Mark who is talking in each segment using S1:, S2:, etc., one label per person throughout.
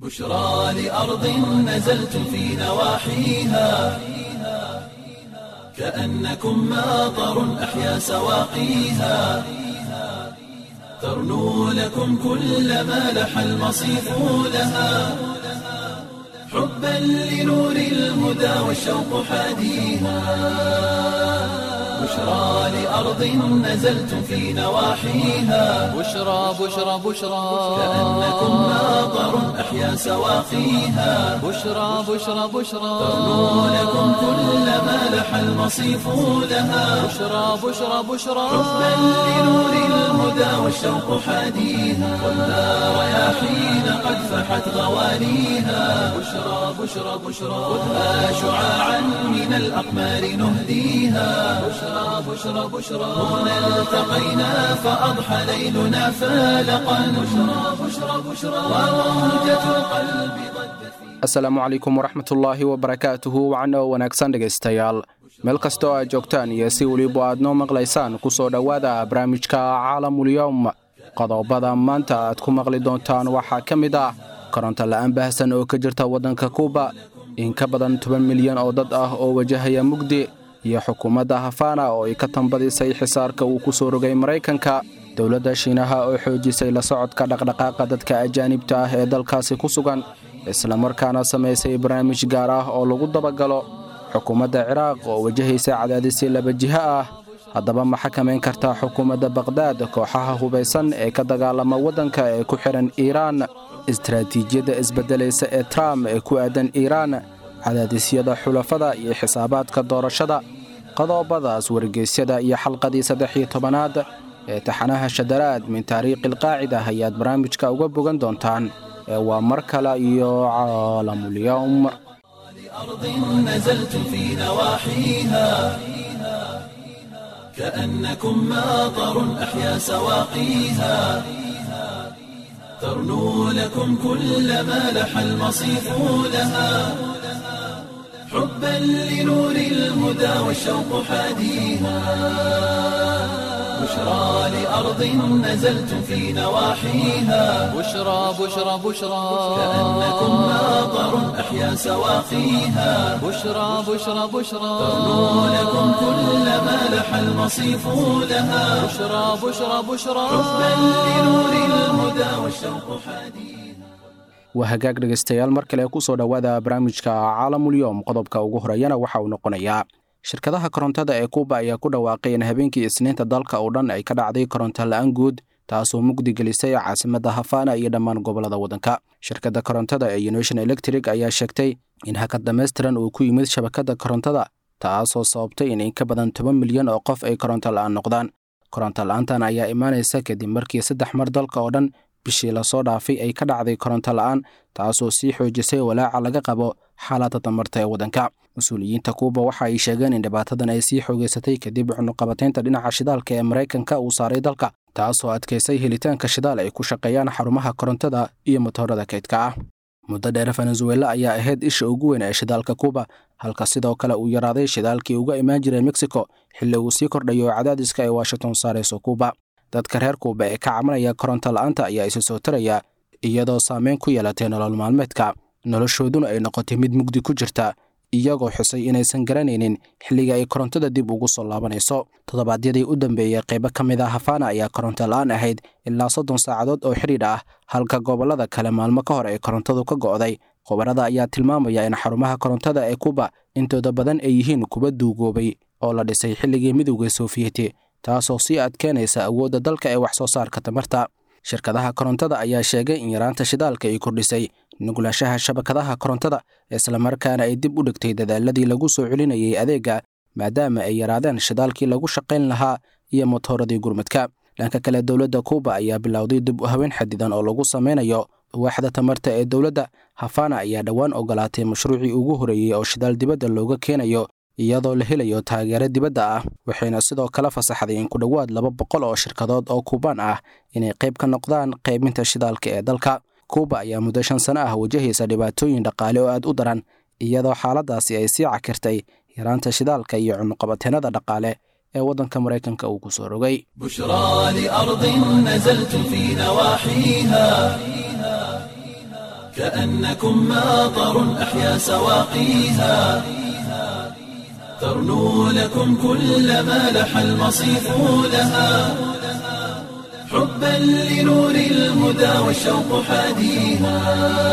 S1: بشرى لأرض نزلت في نواحيها كأنكم ماطر أحيا سواقيها ترنو لكم كل ما لح المصيف لها حبا لنور الهدى والشوق حاديها بشرى لأرض نزلت في نواحيها
S2: بشرى بشرى بشرى
S1: كأنكم ماطر أحيا سواقيها
S2: بشرى بشرى بشرى
S1: ترنو لكم كل ما لح المصيف لها
S2: بشرى بشرى بشرى
S1: حبا لنور الهدى والشوق حاديها والنار رياحين قد فحت غوانيها بشرى بشرى بشرى خذها شعاعا من الأقمار نهديها بشرى بشرى بشرى هنا التقينا فأضحى ليلنا فالقا بشرى بشرى بشرى وموجة القلب ضجت في
S3: asalaamu calaykum waraxmatullaahi wabarakaatuhu wacan oo wanaagsan dhegaystayaal meel kasta oo aad joogtaan iyo si weliba aad noo maqlaysaan ku soo dhowaada barnaamijka caalamulyowm qodobada maanta aad ku maqli doontaan waxaa ka mid ah koronto la'aan baahsan oo ka jirta waddanka kuuba in ka badan toban milyan oo dad ah oo wajahaya mugdi iyo xukuumadda hafaana oo ay ka tambadisay xisaarka uu ku soo rogay maraykanka dowladda shiinaha oo xoojisay la socodka dhaqdhaqaaqa dadka ajaanibta ah ee dalkaasi ku sugan islamarkaana samaysay barnaamij gaar ah oo lagu dabagalo xukuumadda ciraaq oo wajahaysa cadaadisii laba jiho ah haddaba ma xakamayn kartaa xukuumadda baqhdaad kooxaha hubaysan ee ka dagaalama waddanka ee ku xidhan iiraan istaraatiijiyadda isbeddelaysa ee trump ee ku aadan iiraan cadaadisyada xulafada iyo xisaabaadka doorashada qodobadaas wargeysyada iyo xalqadii saddex iyo tobanaad ee taxanaha shadaraad min taariikhi alqaacida ayaad barnaamijka uga bogan doontaan ee waa mar kale iyo caalamulyowm
S1: أرض نزلت في نواحيها كأنكم ماطر أحيا سواقيها ترنو لكم كل ما لح المصيف لها حبا لنور الهدى والشوق حاديها بشرى لأرض نزلت في نواحيها
S2: بشرى بشرى بشرى
S1: كأنكم ماطر أحيا سواقيها
S2: بشرى بشرى بشرى
S1: ترنو لكم كل ما لح المصيف لها
S2: بشرى بشرى بشرى
S1: حبا لنور الهدى والشوق حديث
S3: waa hagaag dhegaystayaal mar kale ku soo dhowaada barnaamijka caalamulyoom qodobka ugu horeeyana waxa uu noqonayaa shirkadaha korontada ee kuuba ayaa ku dhawaaqay in habeenkii isniinta dalka oo dhan ay ka dhacday koronto la'aan guud taasoo mugdi gelisay caasimadda hafaana iyo dhammaan gobollada waddanka shirkadda korontada ee unation electric ayaa sheegtay in hakad dhammaystiran uu ku yimid shabakadda korontada taasoo sababtay in in ka badan toban milyan oo qof ay koronto la'aan noqdaan koronto la'aantan ayaa imaanaysa kadib markii saddex mar dalka oo dhan bishii lasoo dhaafay ay ka dhacday koronto la'aan taasoo sii xoojisay walaaca laga qabo xaaladda damarta ee waddanka mas-uuliyiinta kuuba waxa ay sheegeen in dhibaatadan ay sii xoogeysatay kadib cunuqabataynta dhinaca shidaalka ee maraykanka uu saaray dalka taasoo adkaysay helitaanka shidaal ay ku shaqeeyaan xarumaha korontada iyo motoorada kaydka ah muddo dheer venezuela ayaa ahayd isha ugu weyn ee shidaalka kuuba halka sidoo kale uu yaraaday shidaalkii uga imaan jiray mexico xilli uu sii kordhayo cadaadiska ay washington saarayso kuuba dadka reer kuuba ee ka cabanaya koronto la'aanta ayaa isu soo taraya iyadoo saameyn ku yeelatay nolol maalmeedka noloshooduna ay noqotay mid mugdi ku jirta iyagoo xusay inaysan garanaynin xilliga ay korontada dib ugu soo laabanayso toddobaadyadii u dambeeyey qaybo ka mid ah hafaana ayaa koronto la'aan ahayd ilaa soddon saacadood oo xidhiidh ah halka gobollada kale maalmo ka hor ay korontadu ka go'day khubarada ayaa tilmaamaya in xarumaha korontada ee kuba intooda badan ay yihiin kuwa duugoobay oo la dhisay xilligii midowda soofiyeti taasoo sii adkeynaysa awoodda dalka ee wax soo saarka tamarta shirkadaha korontada ayaa sheegay in yaraanta shidaalka ay kordhisay nuglashaha shabakadaha korontada islamarkaana ay dib u dhigtay dadaaladii lagu soo celinayay adeegga maadaama ay yaraadeen shidaalkii lagu shaqayn lahaa iyo motooradii gurmadka dhanka kale dowladda kuuba ayaa bilowday dib u haween xadidan oo lagu samaynayo waaxda tamarta ee dowladda hafana ayaa dhowaan ogolaatay mashruucii ugu horeeyey oo shidaal dibadda looga keenayo iyadoo la helayo taageero dibadda ah waxayna sidoo kale fasaxday in ku dhowaad laba boqol oo shirkadood oo kuubaan ah inay qayb ka noqdaan qaybinta shidaalka ee dalka kuuba ayaa muddo shan sano ah wajahaysa dhibaatooyin dhaqaale oo aad u daran iyadoo xaaladaasi ay sii cakirtay yaraanta shidaalka iyo cunuqabateennada dhaqaale ee waddanka maraykanka uu ku soo rogay
S1: بشرى لأرض نزلت في نواحيها كأنكم ماطر أحيا سواقيها ترنو لكم كل ما لح المصيف لها حبا لنور الهدى والشوق حاديها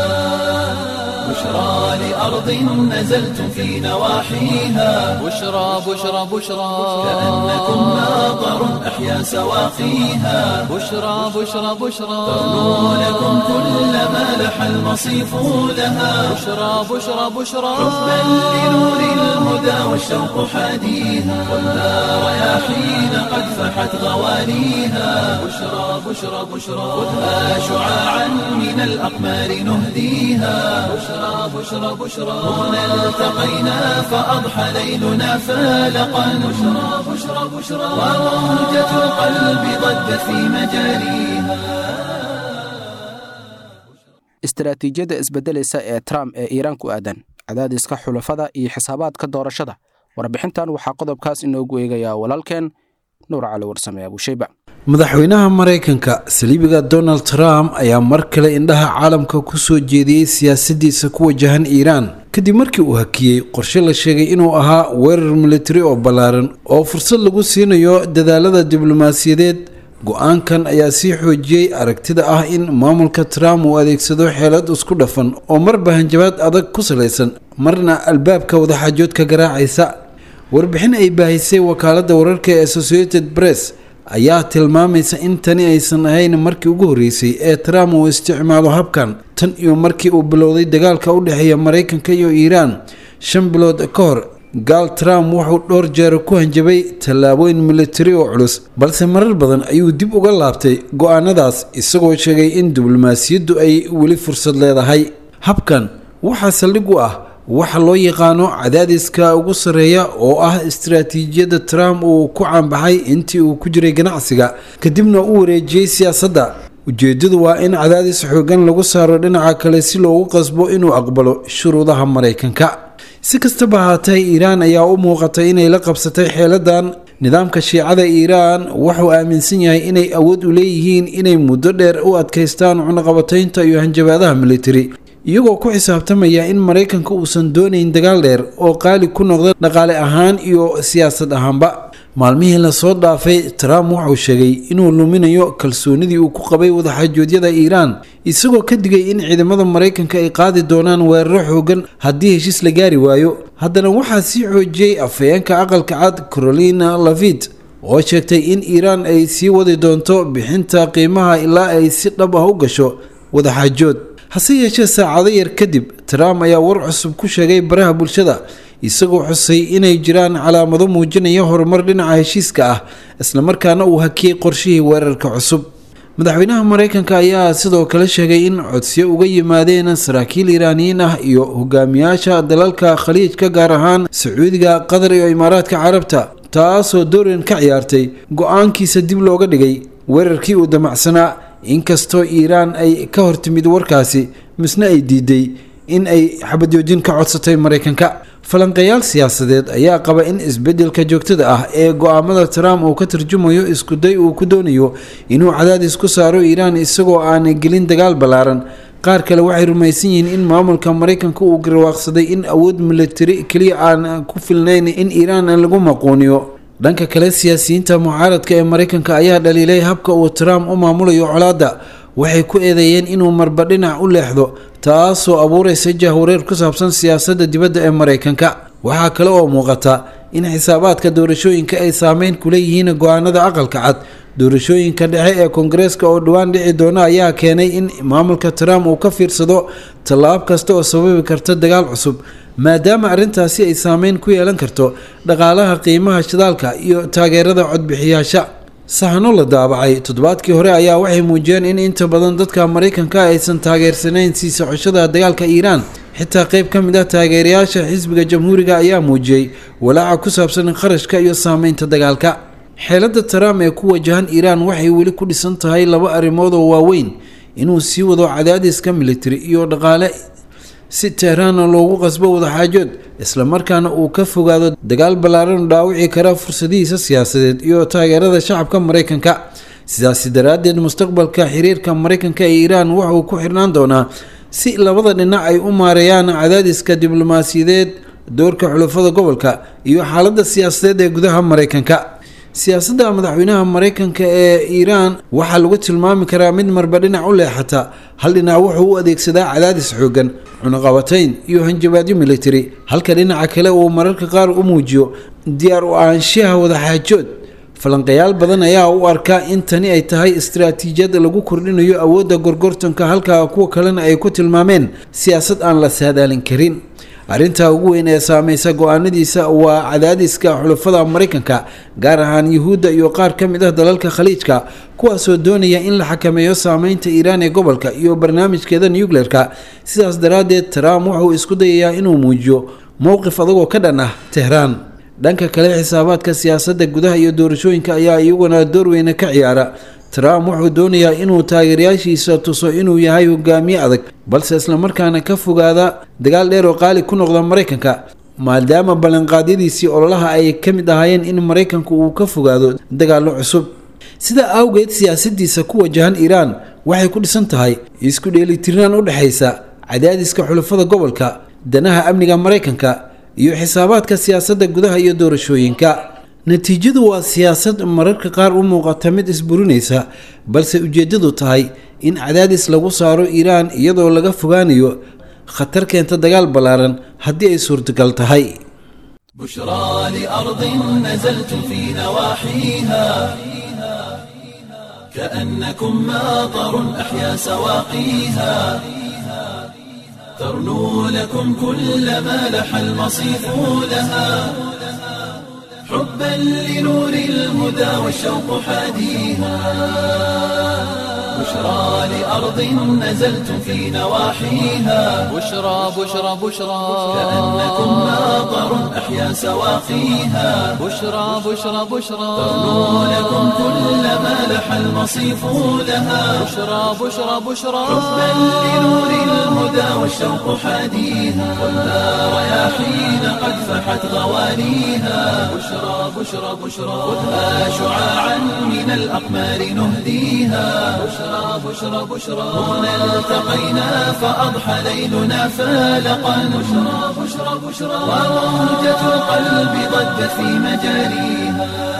S1: بشرى لأرض نزلتم في نواحيها
S2: بشرى بشرى بشرى
S1: كأنكم ماطر أحيا سواقيها
S2: بشرى بشرى بشرى
S1: ترنو لكم كل ما لح المصيف لها
S2: بشرى بشرى بشرى
S1: حبا لنور الهدى والشوق حاديها والنار رياحين قد فحت غوانيها بشرى بشرى بشرى خذها شعاعا من الأقمار نهديها بشرى بشرى بشرى هنا التقينا فأضحى ليلنا فالقا بشرى بشرى بشرى وموجة القلب ضجت في مجاريها
S3: istaraatiijiyadda isbeddelaysa ee trump ee iiraan ku aadan cadaadiska xulafada iyo xisaabaadka doorashada warbixintan waxaa qodobkaas inoogu eegayaa walaalkeen nuur cali warsame abuushayba
S4: madaxweynaha maraykanka saliibiga donald trump ayaa mar kale indhaha caalamka ku soo jeediyey siyaasadiisa ku wajahan iiraan kadib markii uu hakiyey qorshe la sheegay inuu ahaa weerar militari oo ballaaran oo fursad lagu siinayo dadaalada diblomaasiyadeed go-aankan ayaa sii xoojiyey aragtida ah in maamulka trump uu adeegsado xeelad isku dhafan oo marba hanjabaad adag ku salaysan marna albaabka wadaxaajoodka garaacaysa warbixin ay baahisay wakaaladda wararka ee associated press ayaa tilmaamaysa in tani aysan ahayn markii ugu horreysay ee trump uu isticmaalo habkan tan iyo markii uu bilowday dagaalka u dhexeeya maraykanka iyo iiraan shan bilood ka hor gaal trump wuxuu dhowr jeer ku hanjabay tallaabooyin militari oo culus balse marar badan ayuu dib uga laabtay go-aanadaas isagoo sheegay in diblomaasiyaddu ay weli fursad leedahay habkan waxaa saldhig u ah waxa loo yaqaano cadaadiska ugu sarreeya oo ah istaraatiijiyadda trump uu ku caanbaxay intii uu ku jiray ganacsiga kadibna u wareejiyey siyaasadda ujeeddadu waa in cadaadis xoogan lagu saaro dhinaca kale si loogu qasbo inuu aqbalo shuruudaha maraykanka si kastaba ahaatee iiraan ayaa u muuqatay inay la qabsatay xeeladan nidaamka shiicada iiraan wuxuu aaminsan yahay inay awood u leeyihiin inay muddo dheer u adkaystaan cunaqabataynta iyo hanjabaadaha militari iyagoo ku xisaabtamaya in maraykanka uusan doonayn dagaal dheer oo qaali ku noqda dhaqaale ahaan iyo siyaasad ahaanba maalmihii lasoo dhaafay trump wuxuu sheegay inuu luminayo kalsoonidii uu ku qabay wadaxaajoodyada iiraan isagoo ka digay in ciidamada maraykanka ay qaadi doonaan weeraro xoogan haddii heshiis la gaari waayo haddana waxaa sii xoojiyey afhayeenka aqalka cad carolina lavit oo sheegtay in iiraan ay sii wadi doonto bixinta qiimaha ilaa ay si dhab ah u gasho wadaxaajood hase yeeshee saacado yar kadib trump ayaa war cusub ku sheegay baraha bulshada isagoo xusay inay jiraan calaamado muujinaya horumar dhinaca heshiiska ah islamarkaana uu hakiyey qorshihii weerarka cusub madaxweynaha maraykanka ayaa sidoo kale sheegay in codsiyo uga yimaadeen saraakiil iiraaniyiin ah iyo hogaamiyaasha dalalka khaliijka gaar ahaan sacuudiga qatar iyo imaaraadka carabta taasoo dooran ka ciyaartay go-aankiisa dib looga dhigay weerarkii uu damacsanaa inkastoo iiraan ay ka hortimid warkaasi misna ay diiday in ay xabadjoojin ka codsatay maraykanka falanqeeyaal siyaasadeed ayaa qaba in isbeddelka joogtada ah ee go-aamada trump uu ka tarjumayo iskuday uu ku doonayo inuu cadaadis ku saaro iiraan isagoo aanay gelin dagaal ballaaran qaar kale waxay rumaysan yihiin in maamulka maraykanka uu garwaaqsaday in awood militari keliya aan ku filnayn in iiraan lagu maquuniyo dhanka kale siyaasiyiinta mucaaradka ee maraykanka ayaa dhaliilay habka uu trump u maamulayo colaadda waxay ku eedeeyeen inuu marba dhinac u leexdo taasoo abuuraysa jahwareer ku saabsan siyaasadda dibadda ee maraykanka waxaa kale oo muuqata in xisaabaadka doorashooyinka ay saameyn ku leeyihiin go-aanada aqalka cad doorashooyinka dhexe ee koongareeska oo dhowaan dhici doona ayaa keenay in maamulka trump uu ka fiirsado tallaab kasta oo sababi karta dagaal cusub maadaama arrintaasi ay saameyn ku yeelan karto dhaqaalaha qiimaha shidaalka iyo taageerada codbixiyaasha sahano la daabacay toddobaadkii hore ayaa waxay muujiyeen in inta badan dadka maraykanka aysan taageersanayn sii socoshada dagaalka iiraan xitaa qayb ka mid ah taageerayaasha xisbiga jamhuuriga ayaa muujiyey walaaca ku saabsan kharashka iyo saameynta dagaalka xeeladda trump ee ku wajahan iiraan waxay weli ku dhisan tahay laba arrimood oo waaweyn inuu sii wado cadaadiska militari iyo dhaqaale si tehraana loogu qasbo wadaxaajood islamarkaana uu ka fogaado dagaal ballaaran dhaawici kara fursadihiisa siyaasadeed iyo taageerada shacabka maraykanka sidaasi daraaddeed mustaqbalka xiriirka maraykanka ee iiraan wuxuu ku xirnaan doonaa si labada dhinac ay u maareeyaan cadaadiska diblomaasiyadeed doorka xulafada gobolka iyo xaaladda siyaasadeed ee gudaha maraykanka siyaasadda madaxweynaha maraykanka ee iiraan waxaa lagu tilmaami karaa mid marba dhinac u leexata hal dhinac wuxuu u adeegsadaa cadaadis xoogan cunaqabatayn iyo hanjabaadyo military halka dhinaca kale uu mararka qaar u muujiyo diyaar u ahaanshaha wadaxaajood falanqayaal badan ayaa u arkaa in tani ay tahay istaraatiijiyad lagu kordhinayo awoodda gorgortanka halka kuwa kalena ay ku tilmaameen siyaasad aan la saadaalin karin arrinta ugu weyn ee saameysa go-aanadiisa waa cadaadiska xulafada maraykanka gaar ahaan yuhuudda iyo qaar ka mid ah dalalka khaliijka kuwaasoo doonaya in la xakameeyo saameynta iiraan ee gobolka iyo barnaamijkeeda nucleerka sidaas daraaddeed trump wuxuu isku dayayaa inuu muujiyo mowqif adagoo ka dhan ah tehraan dhanka kale xisaabaadka siyaasadda gudaha iyo doorashooyinka ayaa iyaguna door weyne ka ciyaara trump wuxuu doonayaa inuu taageerayaashiisa tuso inuu yahay hogaamiye adag balse islamarkaana ka fogaada dagaal dheer oo qaali ku noqda maraykanka maadaama ballanqaadyadiisii ololaha ay ka mid ahaayeen in maraykanku uu ka fogaado dagaallo cusub sidaa awgeed siyaasadiisa ku wajahan iiraan waxay ku dhisan tahay isku dheelitirnaan u dhexaysa cadaadiska xulafada gobolka danaha amniga maraykanka iyo xisaabaadka siyaasadda gudaha iyo doorashooyinka natiijadu waa siyaasad mararka qaar u muuqata mid isburinaysa balse ujeeddadu tahay in cadaadis lagu saaro iiraan iyadoo laga fogaanayo khatar keenta dagaal ballaaran haddii ay suurtagal tahay
S1: بشرى لأرض نزلت في نواحيها كأنكم ماطر أحيا سواقيها ترنو لكم كل ما لح المصيف لها حبا لنور الهدى والشوق حاديها بشرى لأرض نزلت في نواحيها
S2: بشرى بشرى بشرى
S1: كأنكم ماطر أحيا سواقيها
S2: بشرى بشرى بشرى
S1: ترنو لكم كل ما لح المصيف لها
S2: بشرى بشرى بشرى
S1: حبا لنور الهدى والشوق حاديها والنار رياحين قد فحت غوانيها بشرى بشرى بشرى خذها شعاعا من الأقمار نهديها بشرى بشرى بشرى هنا التقينا فأضحى ليلنا فالقا بشرى بشرى بشرى وموجة القلب ضجت في مجاريها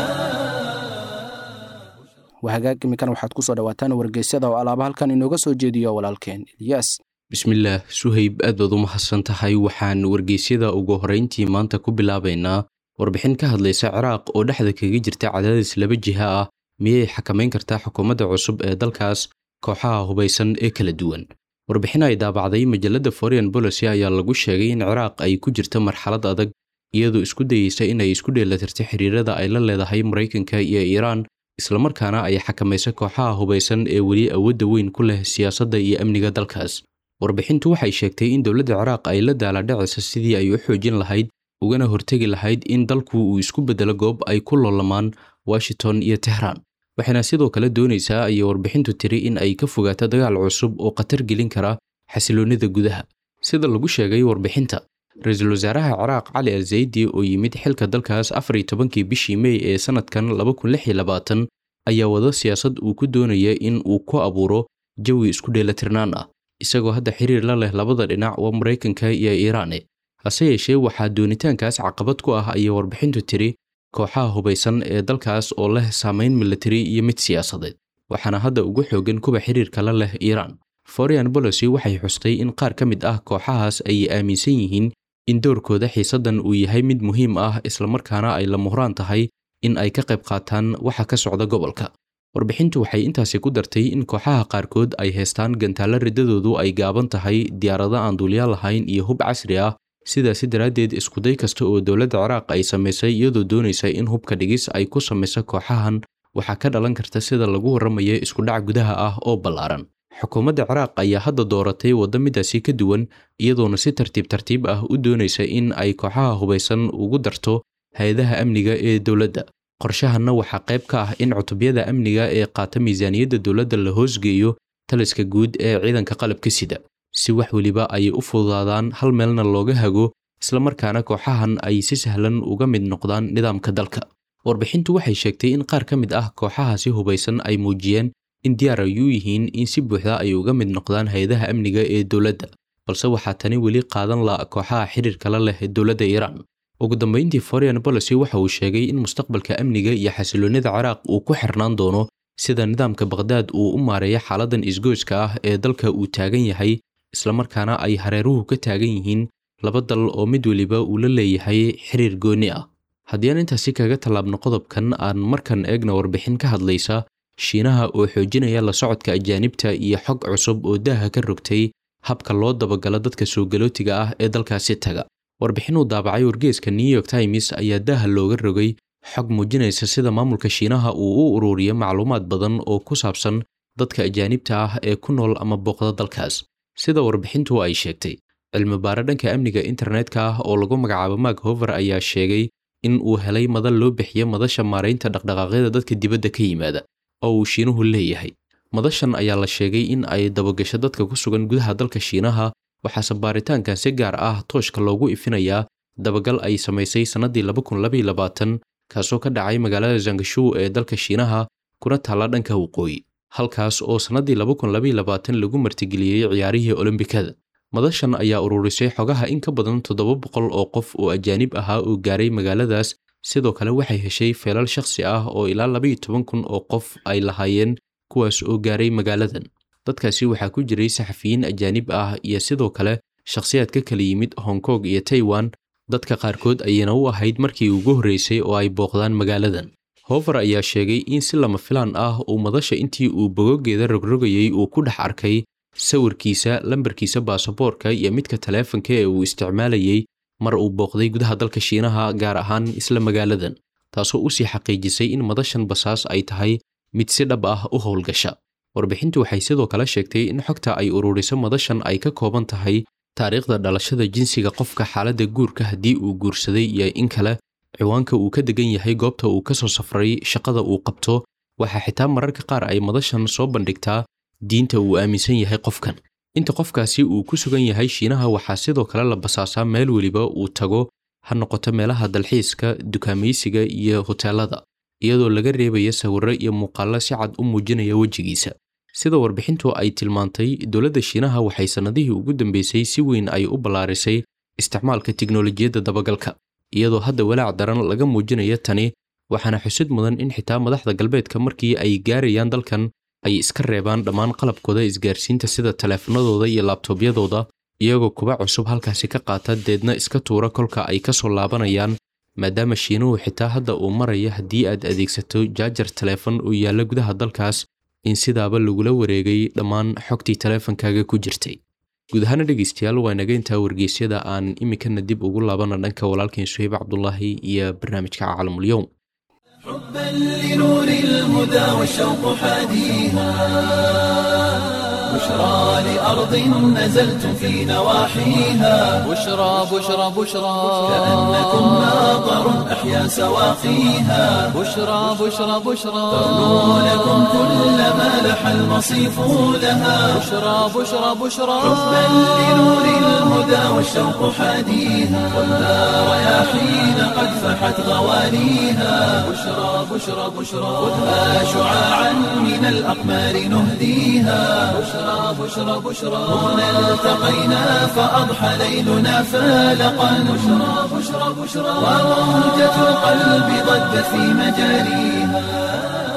S3: wahagaag imikan waxaad ku soo dhawaataan wargeysyada oo alaaba halkan inooga soo jeediyo walaalkeen ilyas
S5: bismillaah suhayb aad baad u mahadsan tahay waxaan wargeysyada ugu horrayntii maanta ku bilaabaynaa warbixin ka hadlaysa ciraaq oo dhexda kaga jirta cadaadis laba jiha ah miyay xakamayn kartaa xukuumadda cusub ee dalkaas kooxaha hubaysan ee kala duwan warbixin ay daabacday majalladda foreign policy ayaa lagu sheegay in ciraaq ay ku jirto marxalad adag iyadoo isku dayeysa inay isku dheelatirto xiriirada ay la leedahay maraykanka iyo iiraan islamarkaana ay xakamayso kooxaha hubaysan ee weli awoodda weyn ku leh siyaasadda iyo amniga dalkaas warbixintu waxay sheegtay in dowladda ciraaq ay la daaladhacayso sidii ay u xoojin lahayd ugana hortegi lahayd in dalku uu isku beddelo goob ay ku loolamaan washington iyo tehraan waxayna sidoo kale doonaysaa ayay warbixintu tiri in ay ka fogaato dagaal cusub oo khatar gelin kara xasiloonnida gudaha sida lagu sheegay warbixinta ra-iisul wasaaraha ciraaq cali al zaydi oo yimid xilka dalkaas afar iyo tobankii bishii mey ee sannadkan laba kun lix iyo labaatan ayaa wada siyaasad uu ku doonaya in uu ku abuuro jawi isku dheelatirnaan ah isagoo hadda xiriir la leh labada dhinac waa maraykanka iyo iiraane hase yeeshee waxaa doonitaankaas caqabad ku ah ayay warbixintu tiri kooxaha hubaysan ee dalkaas oo leh saamayn militari iyo mid siyaasadeed waxaana hadda ugu xoogan kuwa xiriirka la leh iiraan foreign policy waxay xustay in qaar ka mid ah kooxahaas ay aaminsan yihiin in doorkooda xiisaddan uu yahay mid muhiim ah islamarkaana ay la muhraan tahay in ay ka qayb qaataan waxa ka socda gobolka warbixintu waxay intaasi ku dartay in kooxaha qaarkood ay haystaan gantaallo riddadoodu ay gaaban tahay diyaarado aan duuliyaal lahayn iyo hub casri ah sidaasi daraaddeed iskuday kasta oo dowladda ciraaq ay samaysay iyadoo doonaysa in hubka dhigis ay ku samayso kooxahan waxaa ka dhalan karta sida lagu warramayo iskudhac gudaha ah oo ballaaran xukuumadda ciraaq ayaa hadda dooratay waddo midaasi ka duwan iyadoona si tartiib tartiib ah u doonaysa in ay kooxaha hubaysan ugu darto hay-adaha amniga ee dowladda qorshahanna waxaa qayb ka ah in cutubyada amniga ee qaata miisaaniyadda dowladda la hoosgeeyo taliska guud ee ciidanka qalabka sida si wax weliba ay u fududaadaan hal meelna looga hago islamarkaana kooxahan ay si sahlan uga mid noqdaan nidaamka dalka warbixintu waxay sheegtay in qaar ka mid ah kooxahaasi hubaysan ay muujiyeen in diyaar ay u yihiin in si buuxda ay uga mid noqdaan hay-adaha amniga ee dowladda balse waxaa tani weli qaadan la kooxaha xiriirka la leh ee dowladda iiraan ugu dambeyntii foreign policy waxa uu sheegay in mustaqbalka amniga iyo xasiloonnida ciraaq uu ku xirnaan doono sida nidaamka baqhdaad uu u maareeya xaaladan isgoyska ah ee dalka uu taagan yahay islamarkaana ay hareeruhu ka taagan yihiin laba dal oo mid weliba uu la leeyahay xiriir gooni ah haddii aan intaasi kaga tallaabno qodobkan aan markan eegna warbixin ka hadlaysa shiinaha oo xoojinaya la socodka ajaanibta iyo xog cusub oo daaha ka rogtay habka loo dabagalo dadka soo galootiga ah ee dalkaasi taga warbixin uu daabacay wargeeska new york times ayaa daaha looga rogay xog muujinaysa sida maamulka shiinaha uu u ururiyo macluumaad badan oo ku saabsan dadka ajaanibta ah ee ku nool ama booqda dalkaas sida warbixintu ay sheegtay cilmibaare dhanka amniga internetka ah oo lagu magacaabo mark hover ayaa sheegay in uu helay madal loo bixiyo madasha maaraynta dhaqdhaqaaqyada dadka dibadda ka yimaada oo uu shiinuhu leeyahay madashan ayaa la sheegay in ay dabagasho dadka ku sugan gudaha dalka shiinaha waxaase baaritaankan si gaar ah tooshka loogu ifinayaa dabagal ay samaysay sannaddii kaasoo ka dhacay magaalada zangashu ee dalka shiinaha kuna taalla dhanka waqooyi halkaas oo sannaddii lagu martigeliyey ciyaarihii olombikada madashan ayaa ururisay xogaha in ka badan toddoba boqol oo qof oo ajaanib ahaa oo gaaray magaaladaas sidoo kale waxay heshay feelal shakhsi ah oo ilaa labaiyo toban kun oo qof ay lahaayeen kuwaas oo gaaray magaaladan dadkaasi waxaa ku jiray saxafiyiin ajaanib ah iyo sidoo kale shakhsiyaad ka kala yimid hong kong iyo taiwan dadka qaarkood ayayna u ahayd markii ugu horreysay oo ay booqdaan magaaladan hofer ayaa sheegay in si lama filaan ah uu madasha intii uu bogogeeda rogrogayey uu ku dhex arkay sawirkiisa lambarkiisa baasaboorka iyo midka taleefanka ee uu isticmaalayey mar uu booqday gudaha dalka shiinaha gaar ahaan isla magaaladan taasoo usii xaqiijisay in madashan basaas ay tahay mid si dhab ah u howlgasha warbixintu waxay sidoo kale sheegtay in xogta ay ururiso madashan ay ka kooban tahay taariikhda dhalashada jinsiga qofka xaaladda guurka haddii uu guursaday iyo in kale ciwaanka uu ka degan yahay goobta uu ka soo safray shaqada uu qabto waxaa xitaa mararka qaar ay madashan soo bandhigtaa diinta uu aaminsan yahay qofkan inta qofkaasi uu ku sugan yahay shiinaha waxaa sidoo kale la basaasaa meel weliba uu tago ha noqoto meelaha dalxiiska dukaamaysiga iyo hoteelada iyadoo laga reebaya sawirro iyo muuqaallo si cad u muujinaya wejigiisa sida warbixintu ay tilmaantay dowladda shiinaha waxay sannadihii ugu dambeysay si weyn ay u ballaarisay isticmaalka tiknolojiyadda dabagalka iyadoo hadda walaac daran laga muujinayo tani waxaana xusid mudan in xitaa madaxda galbeedka markii ay gaarayaan dalkan ay iska reebaan dhammaan qalabkooda isgaarsiinta sida taleefanadooda iyo laabtoobyadooda iyagoo kuba cusub halkaasi ka qaata deedna iska tuura kolka ay ka soo laabanayaan maadaama shiinuhu xitaa hadda uu maraya haddii aad adeegsato jaajar taleefon oo yaalla gudaha dalkaas in sidaaba lagula wareegay dhammaan xogtii taleefankaaga ku jirtay guud ahaana dhegaystayaal waa inaga intaa wargeysyada aan iminkana dib ugu laabana dhanka walaalkeen suhayb cabdulaahi iyo barnaamijka caalamulyoum
S1: حبا لنور الهدى والشوق حاديها بشرى لأرض نزلت في نواحيها
S2: بشرى بشرى بشرى
S1: كأنكم ناظر أحيا سواقيها
S2: بشرى بشرى بشرى
S1: تغنو لكم كل ما لح المصيف لها
S2: بشرى بشرى بشرى
S1: حبا لنور الهدى والشوق حاديها والنار رياحين قد فحت غوانيها بشرى بشرى بشرى خذها شعاعا من الأقمار نهديها بشرى بشرى بشرى هنا التقينا فأضحى ليلنا فالقا بشرى بشرى بشرى وموجة القلب ضجت في مجاريها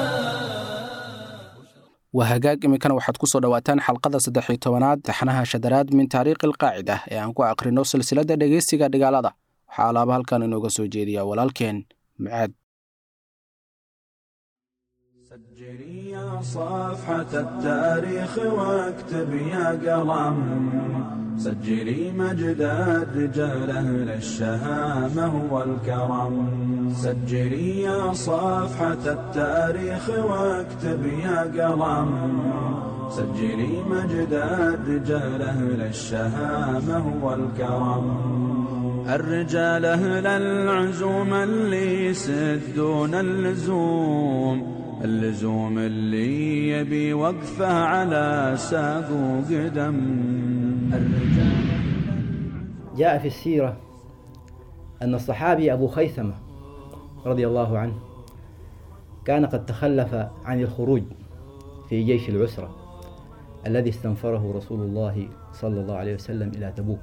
S3: waa hagaag iminkana waxaad ku soo dhowaataan xalqada saddex iyo tobanaad taxnaha shadaraad min taariikhi alqaacida ee aan ku aqrino silsiladda dhegeysiga dhigaalada waxaa alaaba halkan inooga soo jeediya walaalkeen mucaad
S6: سجلي يا صفحة التاريخ واكتب يا قلم سجلي مجد الرجال أهل الشهامة والكرم سجلي يا صفحة التاريخ واكتب يا قلم سجلي مجد الرجال أهل الشهامة والكرم الرجال أهل العزوم اللي يسدون اللزوم اللزوم اللي يبي وقفه على ساق وقدم الرجال
S7: جاء في السيرة أن الصحابي أبو خيثمة رضي الله عنه كان قد تخلف عن الخروج في في جيش العسرة الذي استنفره رسول الله صلى الله عليه وسلم إلى تبوك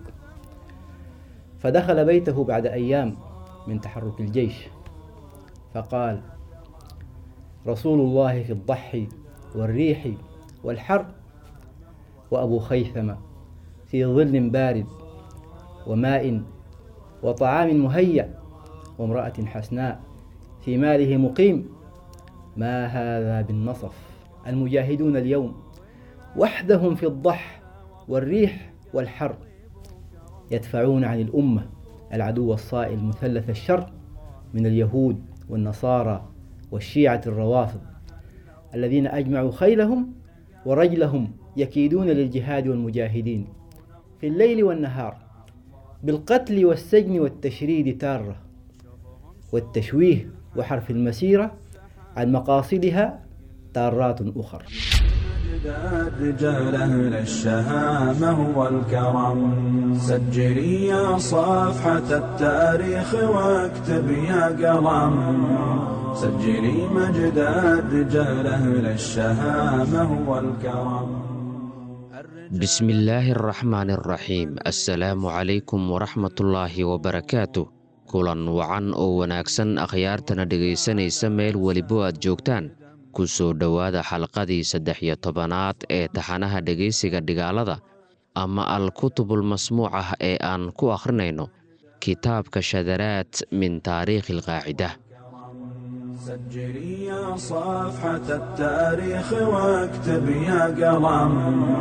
S7: فدخل بيته بعد أيام من تحرك الجيش فقال رسول الله في الضحي والريح والحر وأبو خيثمة في ظل بارد وماء وطعام مهيأ وامرأة حسناء في ماله مقيم ما هذا بالنصف المجاهدون اليوم وحدهم في الضح والريح والحر يدفعون عن الأمة العدو الصائل مثلث الشر من اليهود والنصارى والشيعة الروافض الذين أجمعوا خيلهم ورجلهم يكيدون للجهاد والمجاهدين في الليل والنهار بالقتل والسجن والتشريد تارة والتشويه وحرف المسيرة عن مقاصدها تارات أخر
S6: اجداد رجال أهل الشهامة والكرم سجلي يا صفحة التاريخ واكتب يا قلم سجلي مجداد رجال أهل الشهامة والكرم
S8: بسم الله الرحمن الرحيم السلام عليكم ورحمة الله وبركاته kulan wacan oo wanaagsan akhyaartana dhegaysanaysa meel welibo aad joogtaan ku soo dhowaada xalqadii saddex iyo tobanaad ee taxanaha dhegaysiga dhigaalada ama al-kutubul masmuuc ah ee aan ku akhrinayno kitaabka shadaraad min taariikhi alqaacida
S6: سجلي يا صفحة التاريخ واكتب يا قلم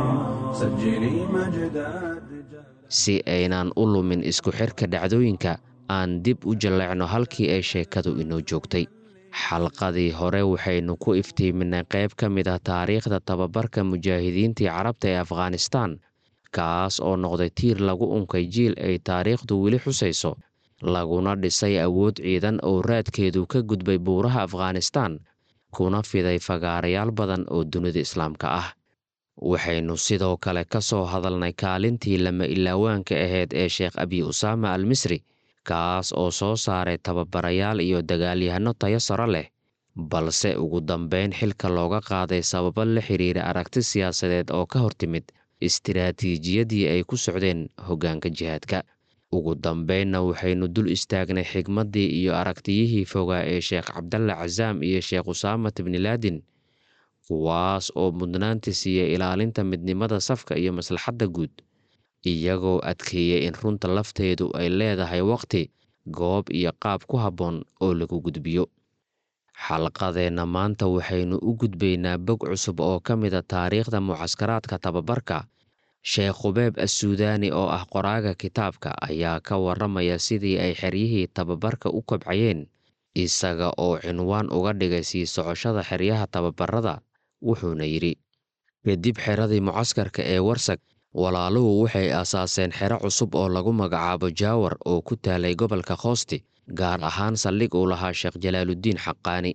S6: سجلي مجداد رجال
S8: si aynaan u lumin isku xirka dhacdooyinka aan dib u jalleecno halkii ay sheekadu inoo joogtay xalqadii hore waxaynu ku iftiiminay qayb ka mid ah taariikhda tababarka mujaahidiintii carabta ee afghanistaan kaas oo noqday tiir lagu unkay jiil ay taariikhdu weli xusayso laguna dhisay awood ciidan oo raadkeedu ka gudbay buuraha afghanistaan kuna fiday fagaarayaal badan oo dunida islaamka ah waxaynu sidoo kale ka soo hadalnay kaalintii lama ilaawaanka ahayd ee sheekh abi usaama al misri kaas oo soo saaray tababarayaal iyo dagaalyahanno tayo saro leh balse ugu dambayn xilka looga qaaday sababo la xiriira aragti siyaasadeed oo ka hortimid istiraatiijiyadii ay ku socdeen hoggaanka jihaadka ugu dambaynna waxaynu dul istaagnay xigmaddii iyo aragtiyihii fogaa ee sheekh cabdalla casaam iyo sheekh usaamat bnilaadin kuwaas oo mudnaanta siiyey ilaalinta midnimada safka iyo maslaxadda guud iyagoo adkeeyey in runta lafteedu ay leedahay wakhti goob iyo qaab ku habboon oo lagu gudbiyo xalqadeenna maanta waxaynu u gudbaynaa bog cusub oo ka mida taariikhda mucaskaraadka tababarka sheekh khubeeb assuudaani oo ah qoraaga kitaabka ayaa ka warramaya sidii ay xeryihii tababarka u kobcayeen isaga oo cinwaan uga dhigay sii socoshada xeryaha tababarada wuxuuna yidhi kadib xeradii mucaskarka ee warsag walaaluhu waxay aasaaseen xero cusub oo lagu magacaabo jaawar oo ku taalay gobolka khoosti gaar ahaan saldhig uu lahaa sheekh jalaaluddiin xaqaani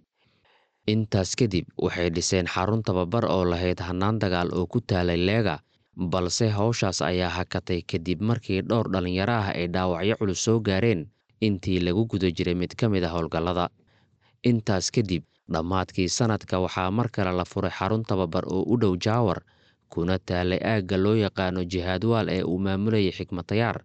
S8: intaas kadib waxay dhiseen xarun tababar oo lahayd hannaan dagaal oo ku taalay leega balse hawshaas ayaa hakatay kadib markii dhowr dhallinyaro ah ay dhaawacyo culus soo gaareen intii lagu guda jiray mid ka mid a howlgallada intaas kadib dhammaadkii sannadka waxaa mar kale la furay xarun tababar oo u dhow jaawar kuna taalay aagga loo yaqaano jihaadwaal ee uu maamulayay xikmatayaar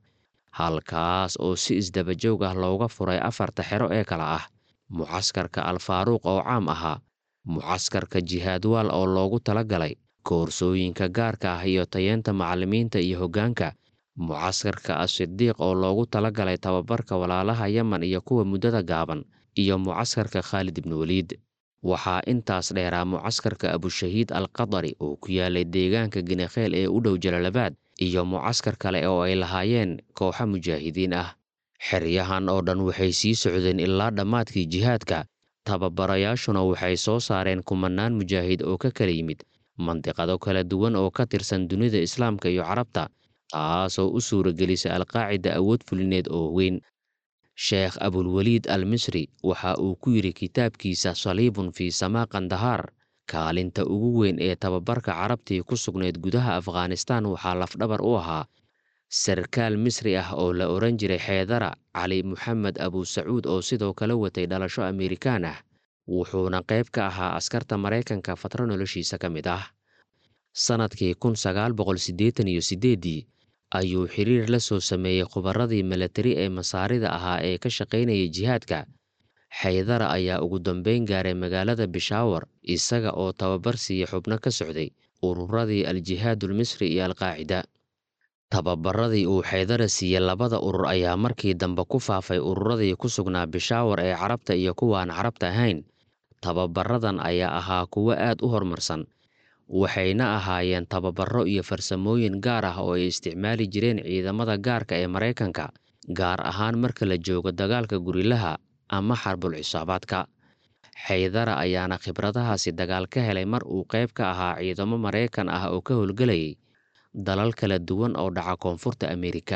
S8: halkaas oo si isdabajoog ah looga furay afarta xero ee kale ah mucaskarka alfaaruuq oo caam ahaa mucaskarka jihaadwaal oo loogu tala galay koorsooyinka gaarka ah iyo tayeenta macallimiinta iyo hoggaanka mucaskarka asidiiq oo loogu tala galay tababarka walaalaha yemen iyo kuwa muddada gaaban iyo mucaskarka khaalid ibnu weliid waxaa intaas dheeraa mucaskarka abushahiid al qadari oo ku yaalay deegaanka ginekheel ee u dhow jalalabaad iyo mucaskar kale oo ay lahaayeen kooxo mujaahidiin ah xeryahan oo dhan waxay sii socdeen ilaa dhammaadkii jihaadka tababarayaashuna waxay soo saareen kumanaan mujaahid oo ka kala yimid mandiqado kala duwan oo ka tirsan dunida islaamka iyo carabta taasoo u suuragelisay alqaacida awood fulineed oo weyn sheekh abulweliid al misri waxa uu ku yidhi kitaabkiisa saliibun fii samaa kandahaar kaalinta ugu weyn ee tababarka carabtii ku sugnayd gudaha afghanistaan waxaa lafdhabar u ahaa sarkaal misri ah oo la odhan jiray xeedara cali moxamed abusacuud oo sidoo kale watay dhalasho amerikaan ah wuxuuna qayb ka ahaa askarta maraykanka fatro noloshiisa ka mid ah sannadkii kun sagaal boqol siddeetan iyo siddeeddii ayuu xiriir la soo sameeyey khubarradii milatari ee masaarida ahaa ee ka shaqaynayay jihaadka xaydara ayaa ugu dambayn gaaray magaalada bishaawar isaga oo tababar siiya xubno ka socday ururadii al-jihaadulmisri iyo alqaacida tababaradii uu xaydara siiyey labada urur ayaa markii dambe ku faafay ururadii ku sugnaa bishaawar ee carabta iyo kuwaan carabta ahayn tababaradan ayaa ahaa kuwo aad u horumarsan waxayna ahaayeen tababaro iyo farsamooyin gaar ah oo ay isticmaali jireen ciidamada gaarka ee maraykanka gaar ahaan marka la joogo dagaalka gurilaha ama xarbul xisaabaadka xaydara ayaana khibradahaasi dagaal ka helay mar uu qayb ka ahaa ciidamo maraykan ah oo ka howlgelayay dalal kala duwan oo dhaca koonfurta ameerika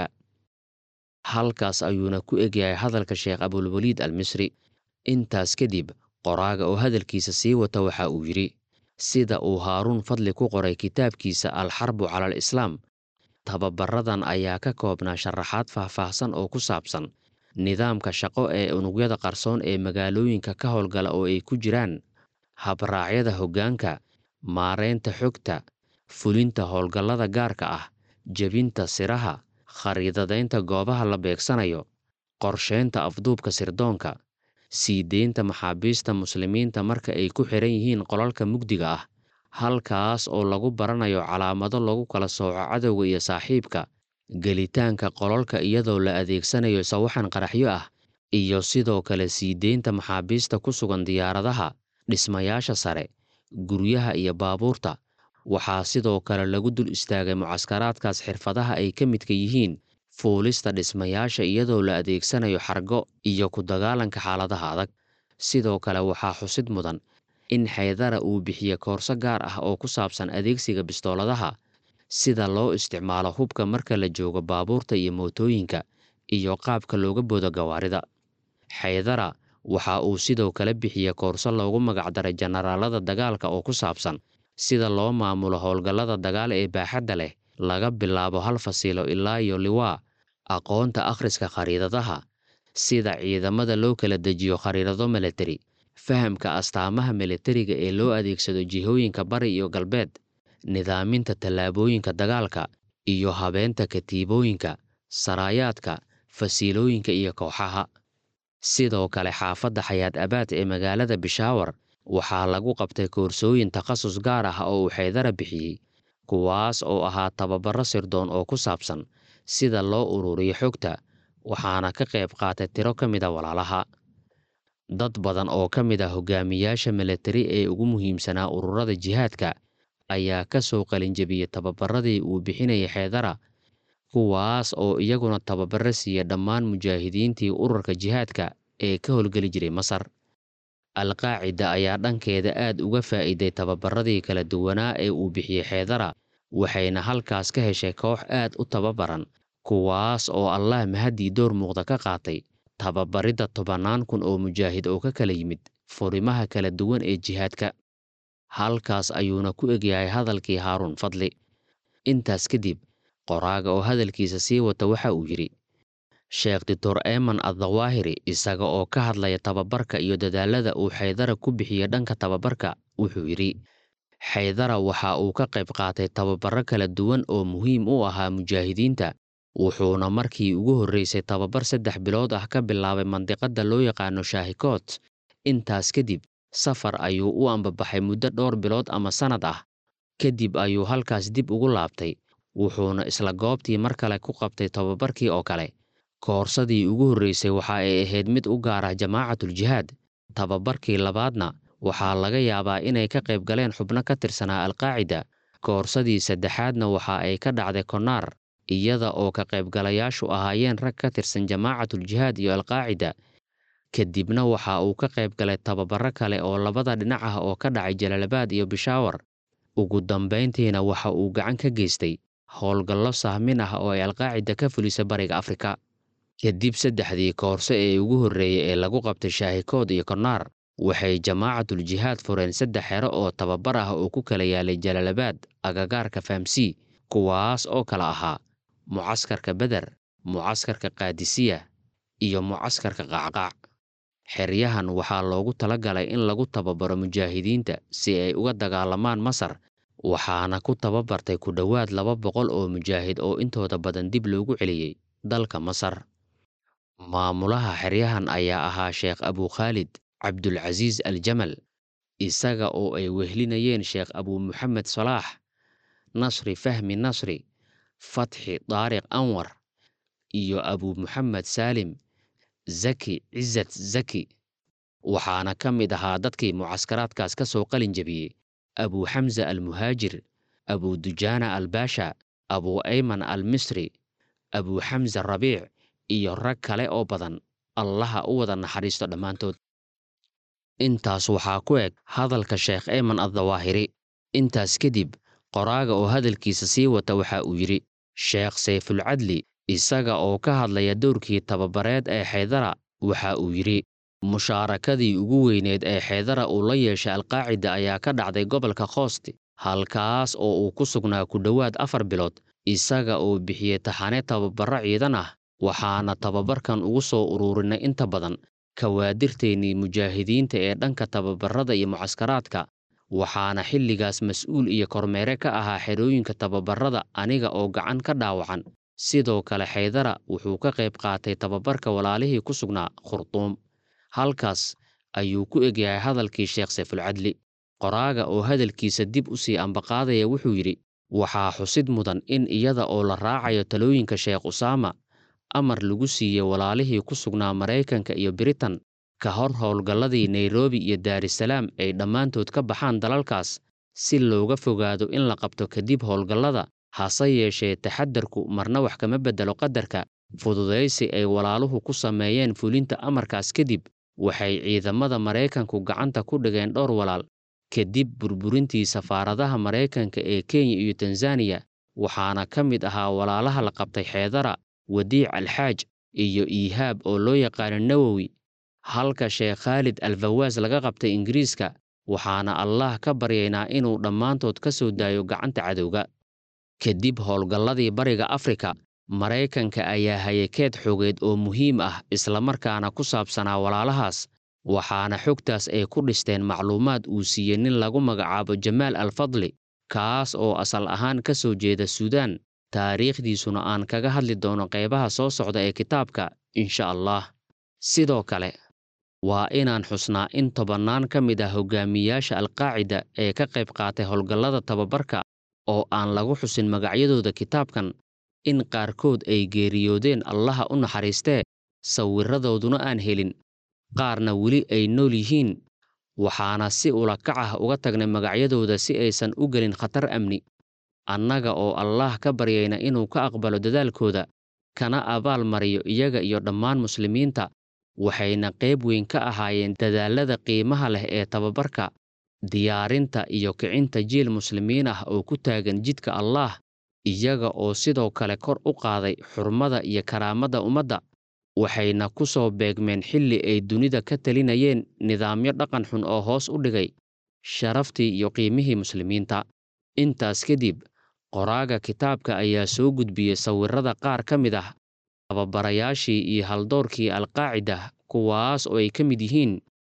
S8: halkaas ayuuna ku egyahay hadalka sheekh abulwaliid al misri intaas kadib qoraaga oo hadalkiisa sii wata waxa uu yidhi sida uu haaruun fadli ku qoray kitaabkiisa alxarbu cala al islaam tababaradan ayaa ka koobnaa sharaxaad faahfaahsan oo ku saabsan nidaamka shaqo ee unugyada qarsoon ee magaalooyinka ka howlgala oo ay ku jiraan habraacyada hoggaanka maaraynta xogta fulinta howlgallada gaarka ah jebinta siraha khariidadaynta goobaha la beegsanayo qorshaynta afduubka sirdoonka sii deynta maxaabiista muslimiinta marka ay ku xiran yihiin qolalka mugdiga ah halkaas oo lagu baranayo calaamado lagu kala sooco cadowga iyo saaxiibka gelitaanka qolalka iyadoo la adeegsanayo sawaxan qaraxyo ah iyo sidoo kale sii deynta maxaabiista ku sugan diyaaradaha dhismayaasha sare guryaha iyo baabuurta waxaa sidoo kale lagu dul istaagay mucaskaraadkaas xirfadaha ay ka midka yihiin fuulista dhismayaasha iyadoo la adeegsanayo xargo iyo ku dagaalanka xaaladaha adag sidoo kale waxaa xusid mudan in xaydara uu bixiye koorso gaar ah oo ku saabsan adeegsiga bistooladaha sida loo isticmaalo hubka marka la joogo baabuurta iyo mootooyinka iyo qaabka looga boodo gawaarida xaydara waxa uu sidoo kale bixiye koorso loogu magacdaray jenaraalada dagaalka oo ku saabsan sida loo maamulo howlgallada dagaal ee baaxadda leh laga bilaabo hal fasiilo ilaa iyo liwaa aqoonta akhriska khariidadaha sida ciidamada loo kala dejiyo khariidado milatari fahamka astaamaha milatariga ee loo adeegsado jihooyinka bari iyo galbeed nidaaminta tallaabooyinka dagaalka iyo habeenta katiibooyinka saraayaadka fasiilooyinka iyo kooxaha sidoo kale xaafadda xayaad abaad ee magaalada bishaawar waxaa lagu qabtay koorsooyin takhasus gaar ah oo uu xaydara bixiyey kuwaas oo ahaa tababaro sirdoon oo ku saabsan sida loo ururiyo xogta waxaana ka qayb qaatay tiro ka mida walaalaha dad badan oo ka mid ah hogaamiyaasha milatari ee ugu muhiimsanaa ururada jihaadka ayaa ka soo qalinjebiyey tababaradii uu bixinayay xeedara kuwaas oo iyaguna tababaro siiya dhammaan mujaahidiintii ururka jihaadka ee ka howlgeli jiray masar alqaacida ayaa dhankeeda aad uga faa'iiday tababaradii kala duwanaa ee uu bixiyey xeedara waxayna halkaas ka heshay koox aad u tababaran kuwaas oo allah mahaddii door muuqda ka qaatay tababaridda tobannaan kun oo mujaahid oo ka kala yimid furimaha kala duwan ee jihaadka halkaas ayuuna ku egyahay hadalkii haaruun fadli intaas kadib qoraaga oo hadalkiisa sii wata waxa uu yidhi sheekh doctor eman addawaahiri isaga oo ka hadlaya tababarka iyo dadaalada uu xaydara ku bixiya dhanka tababarka wuxuu yidhi xaydara waxa uu ka qayb qaatay tababaro kala duwan oo muhiim u ahaa mujaahidiinta wuxuuna markii ugu horreysay tababar saddex bilood ah ka bilaabay mandiqadda loo yaqaano shaahikoot intaas kadib safar ayuu u ambabaxay muddo dhowr bilood ama sannad ah kadib ayuu halkaas dib ugu laabtay wuxuuna isla goobtii mar kale ku qabtay tababarkii oo kale koorsadii ugu horreysay waxa ay ahayd mid u gaar ah jamaacatul-jihaad tababarkii labaadna waxaa laga yaabaa inay ka qayb galeen xubno ka tirsanaa alqaacida koorsadii saddexaadna waxa ay ka dhacday konaar iyada oo ka qaybgalayaashu ahaayeen rag ka tirsan jamaacatul-jihaad iyo alqaacida kadibna waxa uu ka qayb galay tababaro kale oo labada dhinac ah oo ka dhacay jalaalabaad iyo bishaawar ugu dambayntiina waxa uu gacan ka geystay howlgallo sahmin ah oo ay alqaacida ka fulisa bariga afrika kadib saddexdii koorso ee ugu horreeyey ee lagu qabtay shaahikood iyo konaar waxay jamaacatul-jihaad fureen saddex xero oo tababar ah oo ku kala yaalay jalaalabaad agagaarka fahamsii kuwaas oo kala ahaa mucaskarka beder mucaskarka kaadisiya iyo mucaskarka qaacqaac xeryahan waxaa loogu talagalay in lagu tababaro mujaahidiinta si ay uga dagaalamaan masar waxaana ku tababartay ku dhowaad laba boqol oo mujaahid oo intooda badan dib loogu celiyey dalka masar maamulaha xeryahan ayaa ahaa sheekh abukhaalid cabdulcasiis aljamal isaga oo ay wehlinayeen sheekh abuu muxamed salaax nasri fahmi nasri fatxi daariq anwar iyo abuu muxamed saalim zaki cizat zaki waxaana ka mid ahaa dadkii mucaskaraadkaas ka soo qalin jebiyey abuu xamza almuhaajir abuu dujaana albaasha abuu ayman almisri abuu xamza rabiic iyo rag kale oo badan allaha u wada naxariisto dhammaantood intaas waxaa ku eg hadalka sheekh eyman addawaahiri intaas kadib qoraaga oo hadalkiisa sii wata waxa uu yidhi sheekh sayfulcadli isaga oo ka hadlaya dowrkii tababareed ee xaydara waxa uu yidhi mushaarakadii ugu weyneed ee xaydara uu la yeeshay alqaacida ayaa ka dhacday gobolka khoosti halkaas oo uu ku sugnaa ku dhowaad afar bilood isaga oo bixiyey taxane tababarro ciidan ah waxaana tababarkan ugu soo ururinay inta badan kawaadirteennii mujaahidiinta ee dhanka tababarrada iyo mucaskaraadka waxaana xilligaas mas'uul iyo kormeere ka ahaa xerooyinka tababarrada aniga oo gacan ka dhaawacan sidoo kale xaydara wuxuu ka qayb qaatay tababarka walaalihii ku sugnaa khurduum halkaas ayuu ku egyahay hadalkii sheekh sayfulcadli qoraaga oo hadalkiisa dib u sii ambaqaadaya wuxuu yidhi waxaa xusid mudan in iyada oo la raacayo talooyinka sheekh usaama amar lagu siiyey walaalihii ku sugnaa maraykanka iyo biritan ka hor howlgalladii nairobi iyo daarisalaam ay dhammaantood ka baxaan dalalkaas si looga fogaado in la qabto kadib howlgallada hase yeeshee taxadarku marna wax kama beddelo qadarka fududaysi ay walaaluhu ku sameeyeen fulinta amarkaas kadib waxay ciidamada maraykanku gacanta ku dhigeen dhowr walaal kadib burburintii safaaradaha maraykanka ee kenya iyo tanzaniya waxaana ka mid ahaa walaalaha la qabtay xeedara wadiic alxaaj iyo iihaab oo loo yaqaano nawowi halka sheekh khaalid alfawaas laga qabtay ingiriiska waxaana allah ka baryaynaa inuu dhammaantood ka soo daayo gacanta cadowga kadib howlgalladii bariga afrika maraykanka ayaa hayay keed xogeed oo muhiim ah islamarkaana ku saabsanaa walaalahaas waxaana xogtaas ay ku dhisteen macluumaad uu siiyey nin lagu magacaabo jamaal alfadli kaas oo asal ahaan ka soo jeeda suudaan taariikhdiisuna aan kaga hadli doono qaybaha soo socda ee kitaabka insha allah sidoo kale waa inaan xusnaa in tobannaan ka mid ah hogaamiyaasha alqaacida ee ka qayb qaatay howlgallada tababarka oo aan lagu xusin magacyadooda kitaabkan in qaarkood ay geeriyoodeen allaha u naxariistee sawirradooduna aan helin qaarna weli ay nool yihiin waxaana si ulakac ah uga tagnay magacyadooda si aysan u gelin khatar amni annaga oo allaah ka baryayna inuu ka aqbalo dadaalkooda kana abaal mariyo iyaga iyo dhammaan muslimiinta waxayna qayb weyn ka ahaayeen dadaallada qiimaha leh ee tababarka diyaarinta iyo kicinta jiil muslimiin ah oo ku taagan jidka allaah iyaga oo sidoo kale kor u qaaday xurmada iyo karaamadda ummadda waxayna ku soo beegmeen xilli ay dunida ka talinayeen nidaamyo dhaqan xun oo hoos u dhigay sharaftii iyo qiimihii muslimiinta intaas kadib qoraaga kitaabka ayaa soo gudbiyey sawirrada qaar ka mid ah tababarayaashii iyo haldoorkii alqaacida kuwaas oo ay ka mid yihiin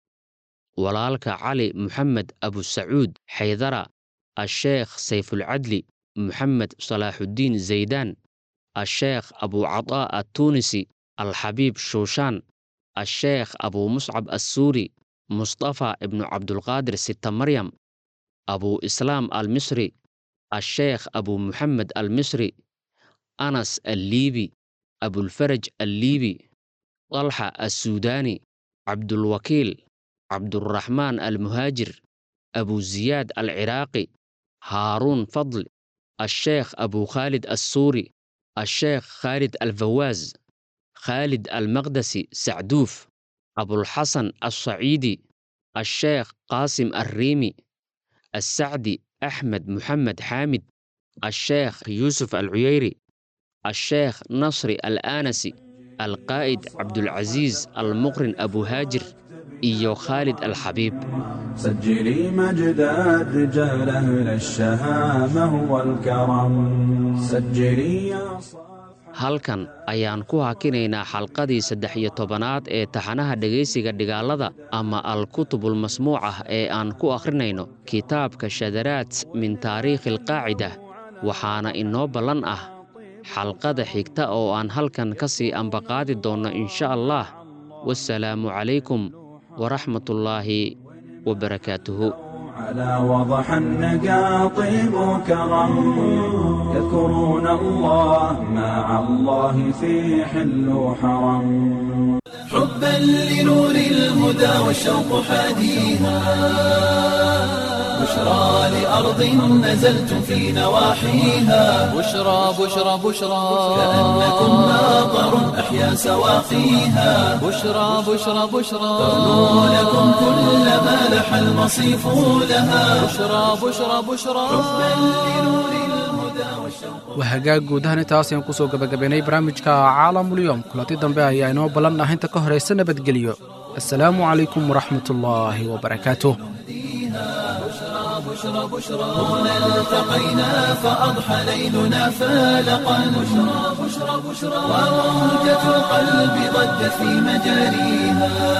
S8: walaalka cali moxamed abusacuud xaydara asheekh sayfulcadli moxamed salaaxuddiin zaydaan asheekh abucadaa attuunisi alxabiib shuushaan asheekh abuu muscab assuuri mustafa ibnu cabdulqaadir sita maryam abuu islaam almisri asheekh abuu muxamed almisri anas alliibi abulfaraj alliibi dalxa assuudaani cabdulwakiil cabduraxmaan almuhaajir abuziyaad alciraaqi haaruun fadl asheekh abuu khaalid assuuri asheekh khaalid alfawaas khaalid almaqdasi sacduuf abulxasan alsaciidi asheekh qaasim alriimi assacdi axmed muxamed xaamid asheekh yuusuf alcuyeyri asheekh nasri alaanasi alqaa'id cabdulcasiis almuqrin abuhaajir iyo khaalid alxabiib
S6: سجلي مجد الرجال أهل الشهامة والكرم سجلي يا صفحة
S8: halkan ayaan ku hakinaynaa xalqadii saddex iyo tobanaad ee taxanaha dhegaysiga dhigaalada ama al-kutubul masmuuc ah ee aan ku akhrinayno kitaabka shadaraat min taariikhi alqaacida waxaana inoo ballan ah xalqada xigta oo aan halkan ka sii ambaqaadi doonno insha allah wasalaamu calaykum waraxmatullaahi wabarakaatuhu
S6: على وضح النقا طيب كرم يذكرون الله مع الله في حل وحرم
S1: حبا لنور الهدى والشوق حاديها بشرى لأرض نزلتم في نواحيها
S2: بشرى بشرى بشرى
S1: كأنكم ماطر أحيا سواقيها
S2: بشرى بشرى بشرى
S1: تغنو لكم كل ما لح المصيف لها
S2: بشرى بشرى بشرى
S3: waa hagaag guud ahaan intaas ayaan kusoo gabagabaynay barnaamijka caalamulyoom kulanti dambe ayaa inoo ballan ah inta ka horaysa nabadgelyo assalaamu calaykum waraxmatullaahi wabarakaatuh
S1: هنا التقينا فأضحى ليلنا فالقا بشرى بشرى بشرى وموجة القلب ضجت في مجاريها